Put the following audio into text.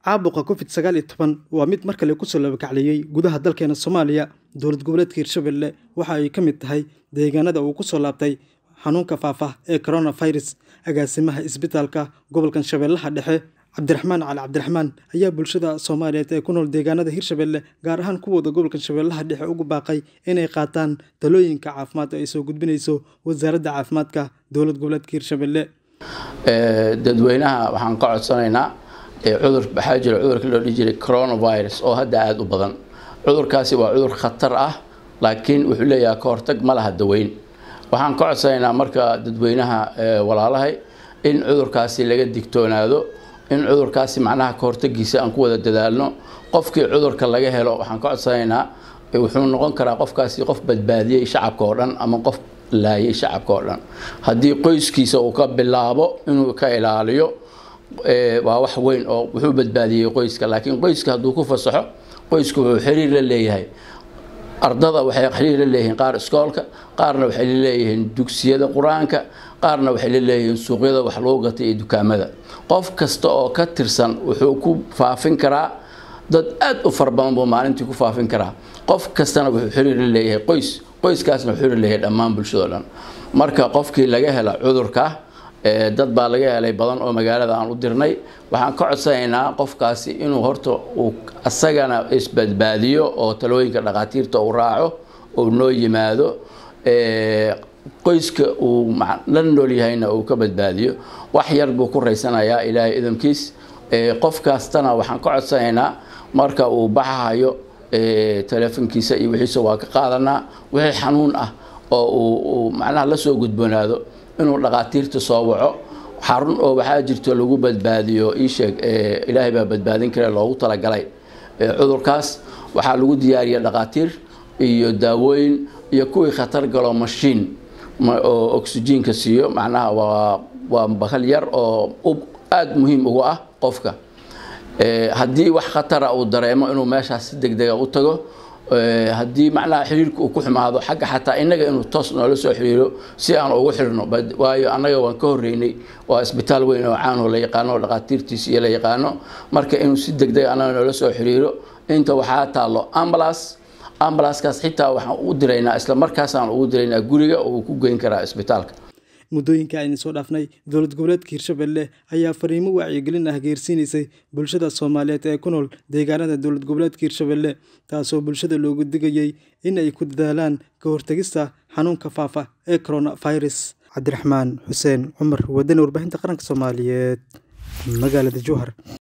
caabuqa covid sagaal iyo toban waa mid mar kale kusoo labakacliyey gudaha dalkeena soomaaliya dowlad goboleedka hirshabelle waxa ay ka mid tahay deegaanada uu kusoo laabtay xanuunka faafa ee coronavirus agaasimaha isbitaalka gobolkan shabeellaha dhexe cabdiraxmaan cali cabdiraxmaan ayaa bulshada soomaaliyeed ee ku nool deegaanada hirshabelle gaar ahaan kuwooda gobolkan shabeellaha dhexe ugu baaqay inay qaataan talooyinka caafimaad oo ay soo gudbinayso wasaaradda caafimaadka dowlad goboleedka hirshabelle dadweynaha waxaan ka codsanaynaa cudur waxaa jira cudurka loo dhihi jiray coronavirus oo hadda aada u badan cudurkaasi waa cudur khatar ah laakiin wuxuu leeyahay ka hortag ma laha daweyn waxaan ka codsanaynaa marka dadweynaha walaalahay in cudurkaasi laga digtoonaado in cudurkaasi macnaha ka hortagiisa aan ku wada dadaalno qofkii cudurka laga helo waxaan ka codsanaynaa wuxuu noqon karaa qofkaasi qof badbaadiyey shacabka oo dhan ama qof laayay shacabka oo dhan haddii qoyskiisa uu ka bilaabo inuu ka ilaaliyo waa wax weyn oo wuxuu badbaadiyey qoyska laakiin qoyska hadduu ku fasaxo qoysku wuxuu xiriir la leeyahay ardada waxay xiriir la leeyihiin qaar iskoolka qaarna waxay la leeyihiin dugsiyada qur-aanka qaarna waxay la leeyihiin suuqyada wax lagu gatay iyo dukaamada qof kasta oo ka tirsan wuxuu ku faafin karaa dad aada u fara badan buu maalintii ku faafin karaa qof kastana wuxuu xiriir la leeyahay qoys qoyskaasna wuxuu xiriir leeyahay dhammaan bulshado dhan marka qofkii laga hela cudurka dad baa laga helay badan oo magaalada aan u dirnay waxaan ka codsanaynaa qofkaasi inuu horta uu asagana isbadbaadiyo oo talooyinka dhakhaatiirta uu raaco uu noo yimaado qoyska uu la nool yahayna uu ka badbaadiyo wax yar buu ku raysanayaa ilaahay idamkiis qof kastana waxaan ka codsanaynaa marka uu baxahayo teleefonkiisa iyo wixiisa waa ka qaadanaa wixii xanuun ah oo uu macnaha la soo gudboonaado inuu dhakhaatiirta soo waco xarun oo waxaa jirto lagu badbaadiyo iisheeg ilaahay baa badbaadin kare loogu talagalay cudurkaas waxaa lagu diyaariya dhakhaatiir iyo daawooyin iyo kuwii khatar galo mashiin oo oxyjiinka siiyo macnaha waa waa bakal yar oo aada muhiim ugu ah qofka haddii wax khatara uu dareemo inuu meeshaas si deg dega u tago haddii macnaha xiriirka uu ku xumaado xagga xataa innaga inuu toos noola soo xiriiro si aan ugu xirno waayo annaga waan ka horreynay waa isbitaal weyn oo caanoo la yaqaano oo dhakhaatiirtiisa iyo la yaqaano marka inuu si deg deg annaga noola soo xiriiro inta waxaa taallo ambulance ambulanskaas xitaa waxaan u diraynaa isla markaasaan ugu diraynaa guriga oo uu ku geyn karaa isbitaalka muddooyinka aynu soo dhaafnay dowlad goboleedka hirshabelle ayaa fariimo wacyigelin ah geersiinaysay bulshada soomaaliyeed ee ku nool deegaanada dowlad goboleedka hirshabelle taasoo bulshada loogu digayey in ay ku dadaalaan ka hortegista xanuunka faafa ee coronavirus cabdiraxmaan xuseen cumar wadani warbaahinta qaranka soomaaliyeed magaalada jowhar